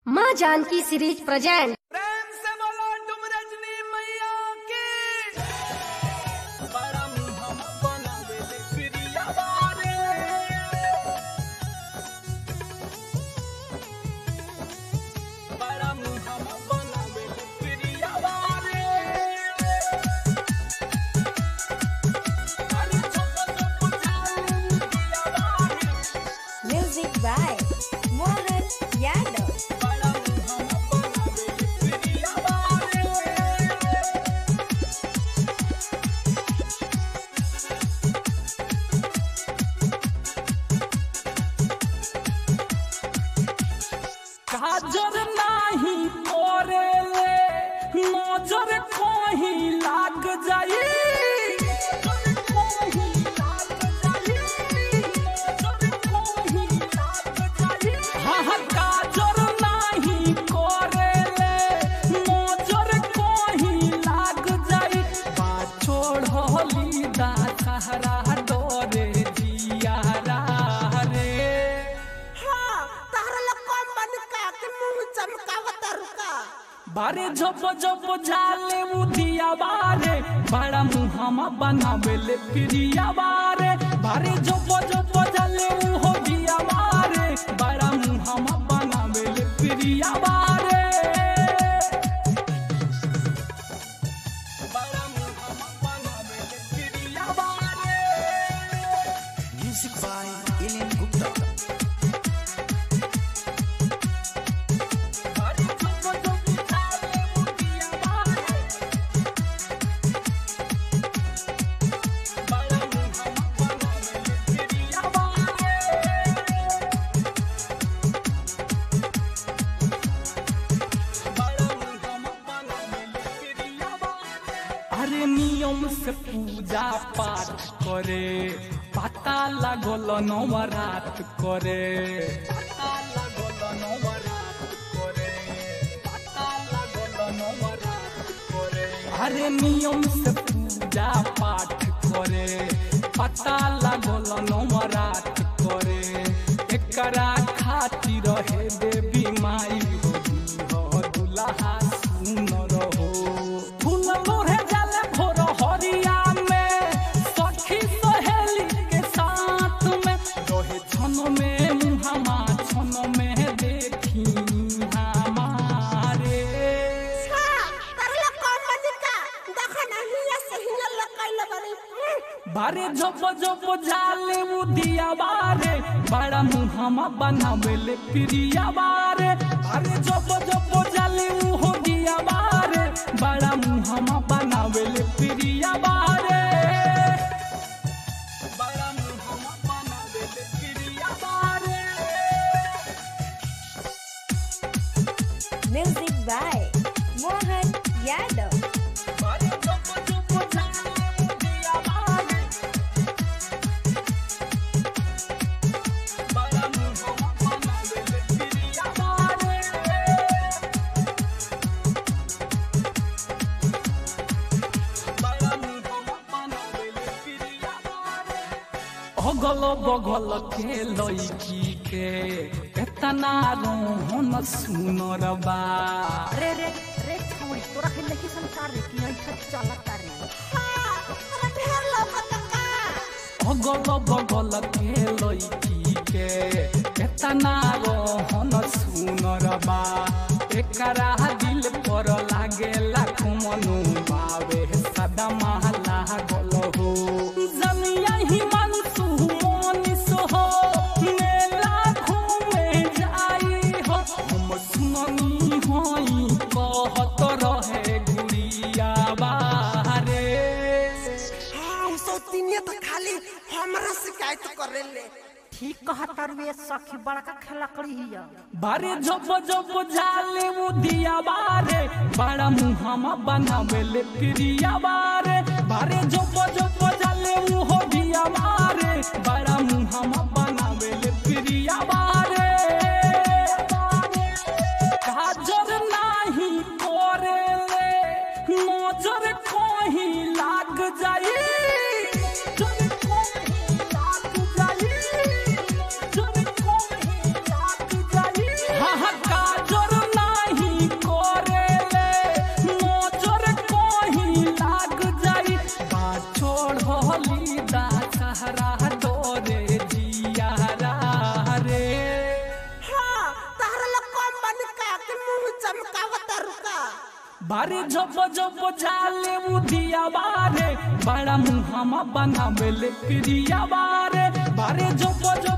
माँ Janaki series present प्रेम से बोलो तुम रजनी मैया की बड़ा मुहम बनावे ले प्रिया बारे बड़ा मुहम बनावे ले प्रिया बारे अरे छोटा छोटा जाऊं प्रिया बारे Music by Mohan Yadav. बड़ा मुहम बनावे ले प्रिया बारे काजर नाही कोरेले नजर कोही लाग जाई हाँ, हाँ, काजर नाही कोरेले, नजर कोही लाग जाई। बा छोड़ली दा सहारा डोरे जियारा रे बारे झप झप झाले उदिया बारे बड़ा मुहामा बनावेले प्रिया बारे बारे झप झप झाले उहो दिया बारे बड़ा मुहामा बनावेले प्रिया बारे बड़ा मुहामा बनावेले प्रिया बारे Music by Ellen Gupta. बारे झप झप झाले उदिया बारे बड़ा मुहामा बनावेले प्रिया बारे अरे नियम से पूजा पाठ करे पता लागल नवरात करे पता लागल नवरात करे पता लागल नवरात करे अरे नियम से पूजा पाठ करे पता लागल नवरात करे एकरा खातिर हे देवी माई हो हो दुल्हा सुनर हो फूल लोढ़े जाले भोर हरिया में सखी सहेली के साथ में रहे छन में मुहामा छन में देखी हमारे बारे जब जब जाले उदिया बारे बड़ा मुहामा बनावेले प्रिया बारे बारे जब जब जाले उहो दिया बारे बड़ा मुहामा बनावेले प्रिया बारे बड़ा मुहामा बनावेले प्रिया बारे Music by Mohan Yadav. बारे जब जब जाले उदिया बारे बड़ा मुहामा बनावेले प्रिया बारे अगल बगल के लड़की के एतना रोहन सुनर बा रे रे रे छोड़ी तोरा के लड़की संसार रे कि ऐठा चलता रे अगल बगल के लड़की के एतना रोहन सुनर बा एकरा दिल पर लागेला कुमनु बावे सदा महला गल हो जमिया ही मनसु मोनिस हो मेला घूमे जाई हो हम सुननी होई कहत रहे गुड़िया बारे ठीक कहता रे सखी बड़का खेला करी हिया बारे जब जब जाले उदिया बारे बड़ा मुहामा बनावेले प्रिया बारे बारे जब जब जाले उहो दिया बारे बड़ा मुहामा बनावेले प्रिया बारे काजर नाही कोरेले नजर कोही लाग जाई नजर कोही लाग जाई नजर कोही लाग जाई हा हा काजर बारे जब जब जाले उदिया बारे बड़ा मुहामा बनावे ले क्रिया बारे बारे जब जब